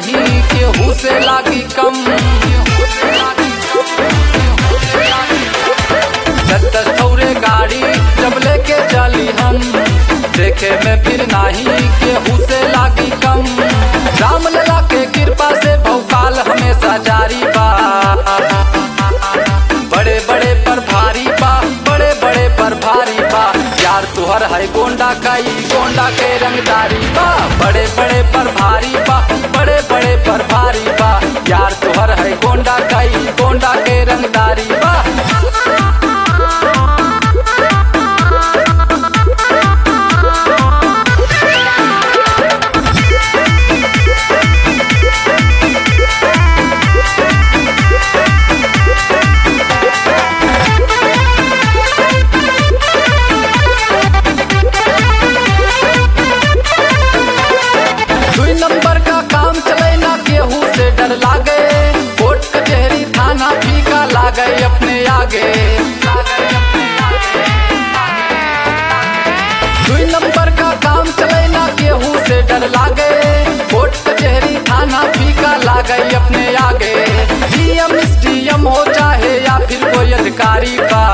नहीं केहू से लागी कम दस दस ठौरे गाड़ी जब लेके चली हम देखे में फिर नहीं केहू से लागी कम राम लला के कृपा से भौकाल हमेशा जारी बा बड़े बड़े पर भारी बा बड़े बड़े पर भारी बा यार तुहर है गोंडा कई गोंडा के रंगदारी बा बड़े बड़े पर भारी बा बड़े बड़े पर भारी बा यार तुहर है गोंडा कई गोंडा के रंगदारी बा दुई नंबर का काम चले ना केहू से डर लागे कोर्ट कचहरी थाना फीका लागे अपने आगे दुई नंबर का काम चले ना केहू से डर लागे कोर्ट कचहरी थाना फीका लागे अपने आगे डीएम डीएम हो चाहे या फिर कोई अधिकारी बा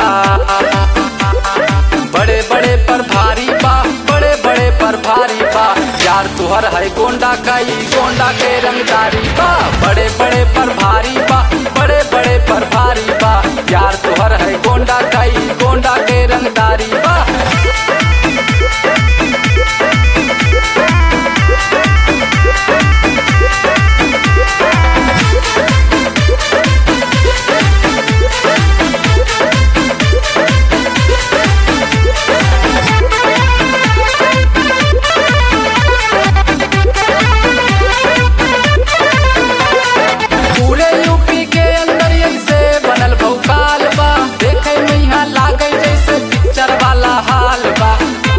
बड़े बड़े पर भारी बा बड़े बड़े पर भारी बा यार तुहर है गोंडा कई गोंडा के रंगदारी बा बड़े बड़े पर भारी बा बड़े बड़े पर भारी बा यार तुहर है गोंडा कई गोंडा के रंगदारी बा पूरे यूपी के अंदर ऐसे बनल भौकाल बा देखे में यहाँ लागे जैसे पिक्चर वाला हाल बा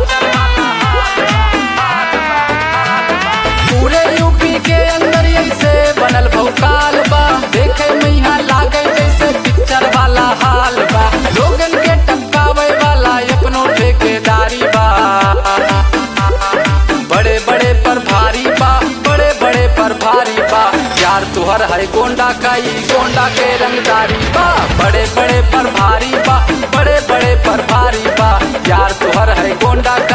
पूरे यूपी के अंदर ऐसे बनल भौकाल बा देखे में यहाँ लागे जैसे पिक्चर वाला हाल बा लोगन के टपकावे वाला अपनो ठेकेदारी बा बड़े बड़े पर भारी बा बड़े बड़े पर भारी बा यार तुहर है गोंडा कई गोंडा के रंगदारी बा बड़े बड़े पर भारी बा बड़े बड़े पर भारी बा यार तुहर है गोंडा